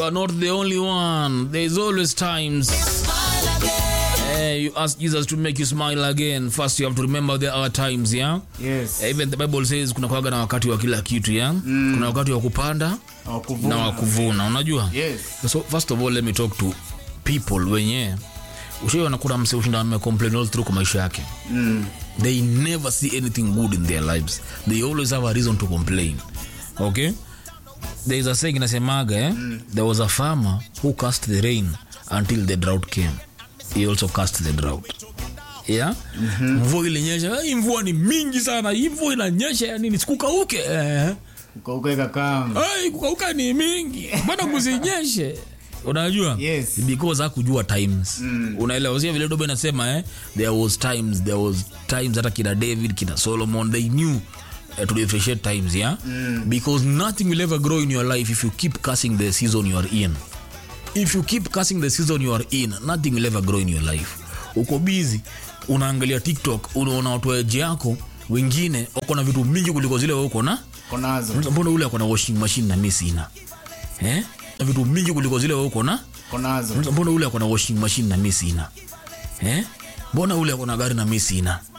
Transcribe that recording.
are not the only one. There's always times. Eh, you ask Jesus to make you smile again. First, you have to remember there are times, yeah? Yes. Even the Bible says kuna kwaga na wakati wa kila kitu, yeah? Kuna wakati wa kupanda Wa kuvuna. na wa kuvuna, unajua? Yes. So first of all, let me talk to people wenye ushaiona kuna mse ushinda amecomplain all through kwa maisha yake Mm. they never see anything good in their lives they always have a reason to complain okay there is a saying inasemaga eh? there was a farmer who cast the rain until the drought came he also cast the drought yeah mvua ilinyesha "Ai, mvua ni mingi sana hii mvua inanyesha ya nini sikukauke eh. Ukauka kama. Ai, kukauka ni mingi mbona kusinyeshe unajua Yes. because hakujua times mm. unaelewa sio vile dobe nasema eh? there was times there was times hata kina david kina solomon they knew uh, to differentiate times yeah mm. because nothing will ever grow in your life if you keep cursing the season you are in if you keep cursing the season you are in nothing will ever grow in your life uko busy unaangalia tiktok unaona watu wa eji yako wengine wako na vitu mingi kuliko zile wewe uko na Konazo. mbona ule ako na washing machine na mi sina eh? na vitu mingi kuliko zile wewe uko na Konazo. mbona ule ako na washing machine na mi sina eh? mbona ule ako na gari na mi sina